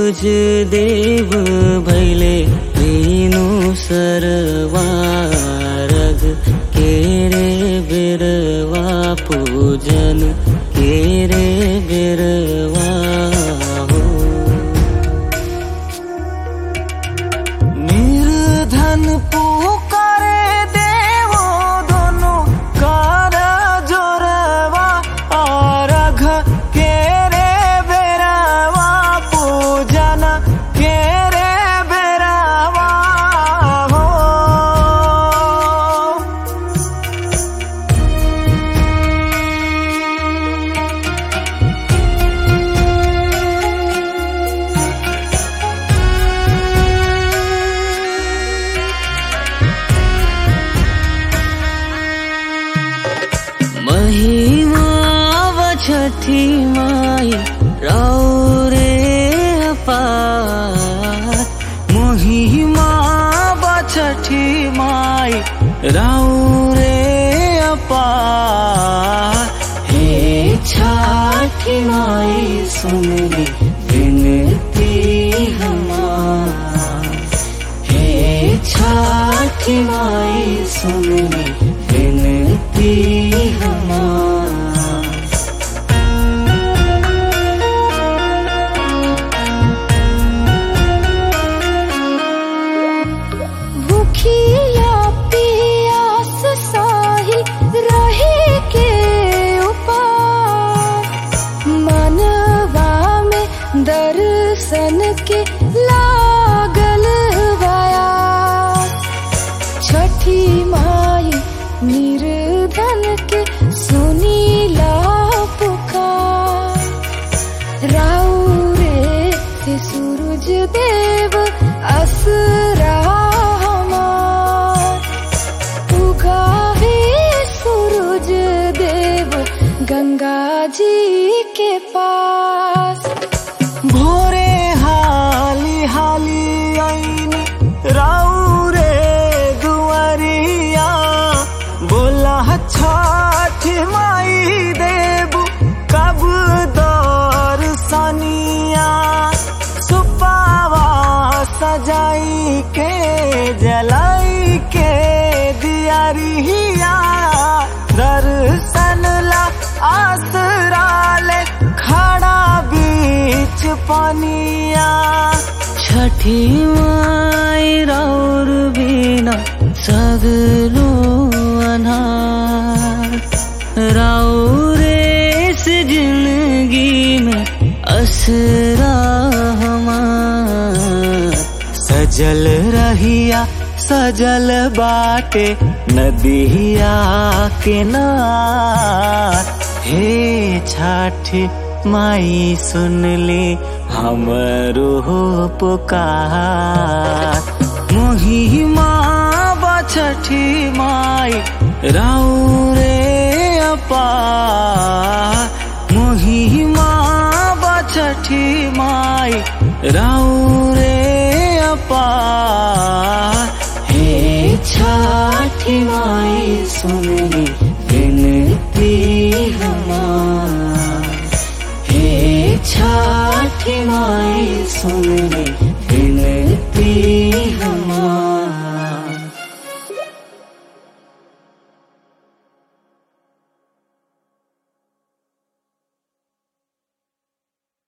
सूरज देव भैले मीनु सरवारग केरे बिरवा पूजन केरे बिरवा हो निर्धन पुकारे देवो दोनों कार जोरवा और घ केरे बेरवा पूजन केरे बेरवा हो महिमा छठी माई रौरे अपार महिमा छठी माई रौरे अपार हे छठी माई सुनली विनती हमार हे छठी माई सुनली विनती हमार भूखिया पियास साहिल रहे के उपाय मनवा में दर्शन के लागल बया छठी माई निर्धन के सुनीला पुकार राउरे से सूरज देव असरा हमार उगावे सूरज देव गंगा जी के पास भोरे हाली हाली आईनी राउरे दुआरिया बोला छठ माई देबू कब दौर सनिया सुपावा सजाई के जलाई के दियारिया दर्शन ला आसरा ले खड़ा बीच पनिया छठी माई राउर बिना सगलो अनार राउरे से जिंदगी में असरा हमार सजल रहिया सजल बाटे नदिया किनार हे छठी माई सुन ले हमरो पुकार मोहिमा बछठी माई राउरे अपार मोहिमा बछठी माई राउरे अपार हे छठी माई सुनली विनती हमार हे छठी माई सुनली